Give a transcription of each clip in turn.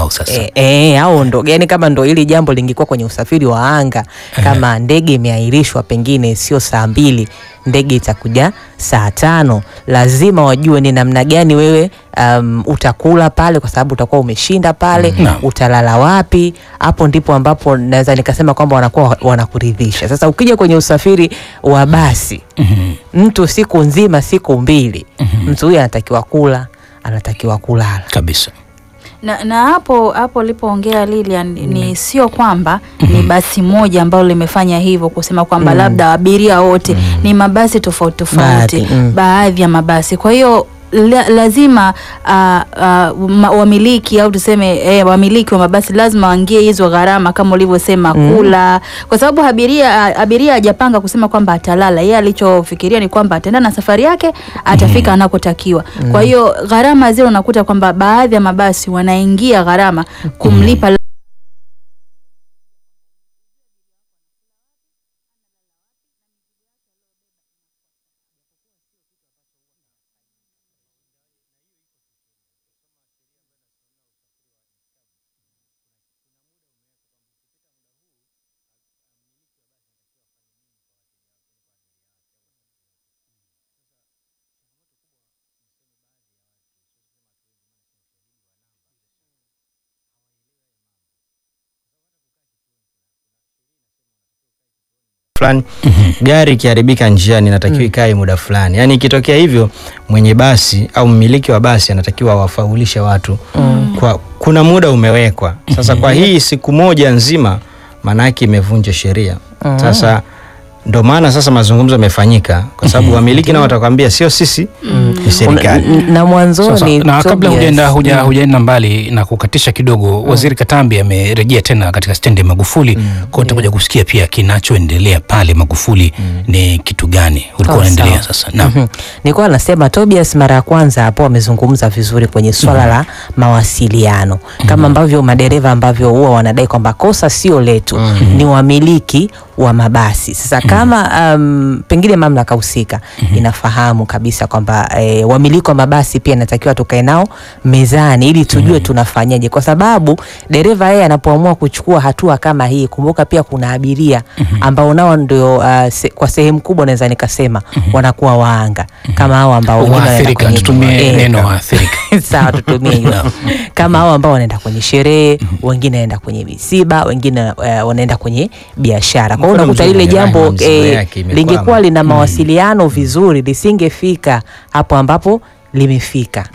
wao sasa. E, e, au ndo yani kama ndo hili jambo lingekuwa kwenye usafiri wa anga kama ndege imeahirishwa pengine sio saa mbili ndege itakuja saa tano lazima wajue ni namna gani wewe um, utakula pale kwa sababu utakuwa umeshinda pale Naam. utalala wapi hapo ndipo ambapo naweza nikasema kwamba wanakuwa wa- wanakuridhisha sasa ukija kwenye usafiri wa basi Mhm. mtu siku nzima siku mbili mtu huyu anatakiwa kula anatakiwa kulala Kabisa. na, na hapo hapo ulipoongea Lilian ni sio kwamba ni basi moja ambalo limefanya hivyo kusema kwamba labda abiria wote ni mabasi tofauti tofauti Baadhi, mm. baadhi ya mabasi kwa hiyo la, lazima uh, uh, ma, wamiliki au tuseme eh, wamiliki wa mabasi lazima waingie hizo gharama kama ulivyosema kula, kwa sababu abiria abiria hajapanga kusema kwamba atalala. Yeye alichofikiria ni kwamba ataenda na safari yake, atafika anakotakiwa. Kwa hiyo gharama zile unakuta kwamba baadhi ya mabasi wanaingia gharama kumlipa fulani gari ikiharibika njiani inatakiwa ikae muda fulani yaani ikitokea hivyo mwenye basi au mmiliki wa basi anatakiwa awafaulishe watu kwa kuna muda umewekwa sasa kwa hii siku moja nzima maanaake imevunja sheria sasa ndo maana sasa mazungumzo yamefanyika kwa sababu wamiliki nao watakwambia sio sisi ni serikali N- na Sasa, mwanzoni na kabla Tobias, hujaenda huja, hujaenda mbali na kukatisha kidogo, Waziri Katambi amerejea tena katika stendi ya Magufuli mm. kwa tutakuja kusikia pia kinachoendelea pale Magufuli ni kitu gani ulikuwa Oh, unaendelea sawa. sasa. Naam. Mhm. nilikuwa nasema Tobias mara ya kwanza hapo amezungumza vizuri kwenye swala la mawasiliano kama ambavyo madereva ambavyo huwa wanadai kwamba kosa sio letu ni wamiliki wa mabasi sasa kama um, pengine mamlaka husika inafahamu kabisa kwamba e, wamiliki wa mabasi pia inatakiwa tukae nao mezani ili tujue tunafanyaje kwa sababu dereva yeye anapoamua kuchukua hatua kama hii kumbuka pia kuna abiria ambao nao ndio uh, se, kwa sehemu kubwa naweza nikasema wanakuwa waanga kama hao ambao wengine wanaenda Waathirika, kwenye- tutumie eh, neno waathirika. sawa tutumie hiyo kama hao ambao wanaenda kwenye sherehe wengine wanaenda kwenye misiba wengine uh, wanaenda kwenye biashara kwa hiyo Mfano unakuta mzuri lile ni jambo Ryan, mizigo eh, yake imekwama. lingekuwa lina mawasiliano vizuri lisingefika hapo ambapo limefika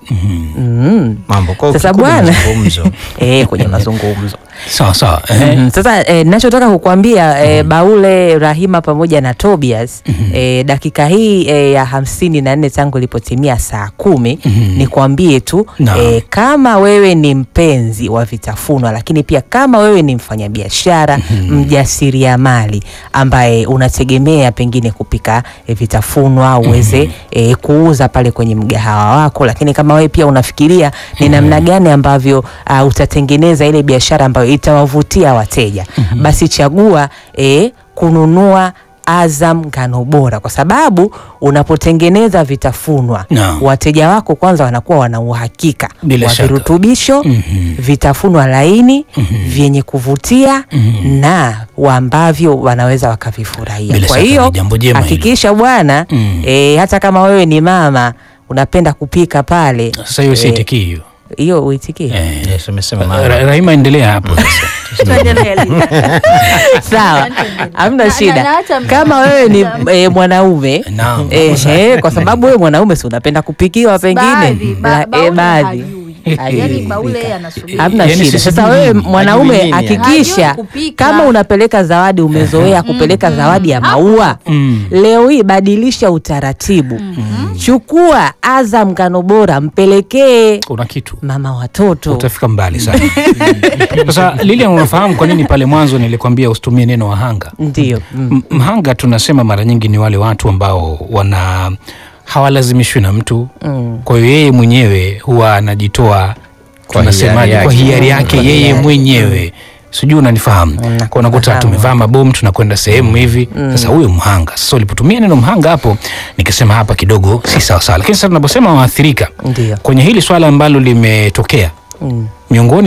mm. mambo kwa Sasa kikubwa bwana mazungumzo. eh, kwenye mazungumzo Sawa sawa. Eh. Mhm. Sasa eh, nachotaka kukwambia eh, Baule Rahima pamoja na Tobias eh, dakika hii eh, ya hamsini na nne tangu ilipotimia saa kumi nikwambie tu Naam. eh, kama wewe ni mpenzi wa vitafunwa, lakini pia kama wewe ni mfanyabiashara mjasiriamali ambaye unategemea pengine kupika eh, vitafunwa uweze eh, kuuza pale kwenye mgahawa wako, lakini kama wewe pia unafikiria ni namna gani ambavyo uh, utatengeneza ile biashara ambayo itawavutia wateja, basi chagua eh, kununua Azam ngano bora, kwa sababu unapotengeneza vitafunwa Naam. wateja wako kwanza wanakuwa wana uhakika Bila wa shaka. virutubisho Mhm. vitafunwa laini vyenye kuvutia na wa ambavyo wanaweza wakavifurahia. Bila Kwa shaka hiyo ni jambo jema hilo. hakikisha bwana Mm. eh, hata kama wewe ni mama unapenda kupika pale, Sasa hiyo si itikii hiyo. hiyo uitikie Eh. Yes, umesema maana. Ra- Rahima endelea hapo sasa. Tuendelee, Lilian. sawa, hamna Na- shida. na- na hata- Kama wewe ni eh, mwanaume Naam. Ehe, kwa sababu wewe mwanaume si unapenda kupikiwa pengine Baadhi, ba- La- eh, Baule baadhi hajui. Hajui Yaani kupika. Baule yeye anasubiri. hamna Yaani shida. sisi Sasa tu- wewe hajui mwanaume nini, hakikisha Hajui kupika. kama unapeleka zawadi, umezoea kupeleka zawadi ya maua, Mm. leo hii badilisha utaratibu, chukua Azam ngano bora, mpelekee Kuna kitu. mama watoto. Utafika mbali sana. Sasa Lilian, unafahamu kwa nini pale mwanzo nilikwambia usitumie neno wahanga? Ndio mm. M- Mhanga tunasema mara nyingi ni wale watu ambao wana hawalazimishwi na mtu Mm. kwa hiyo yeye mwenyewe huwa anajitoa Kwa tunasemaje, hiari kwa yake. hiari yake Kwa yeye hiari. mwenyewe sijui unanifahamu Mm, kwa unakuta nakufahamu. tumevaa mabomu tunakwenda sehemu hivi sasa huyo mhanga sasa ulipotumia neno mhanga hapo nikasema hapa kidogo si sawa sawa lakini sasa tunaposema waathirika Ndio kwenye hili swala ambalo limetokea mm. miongoni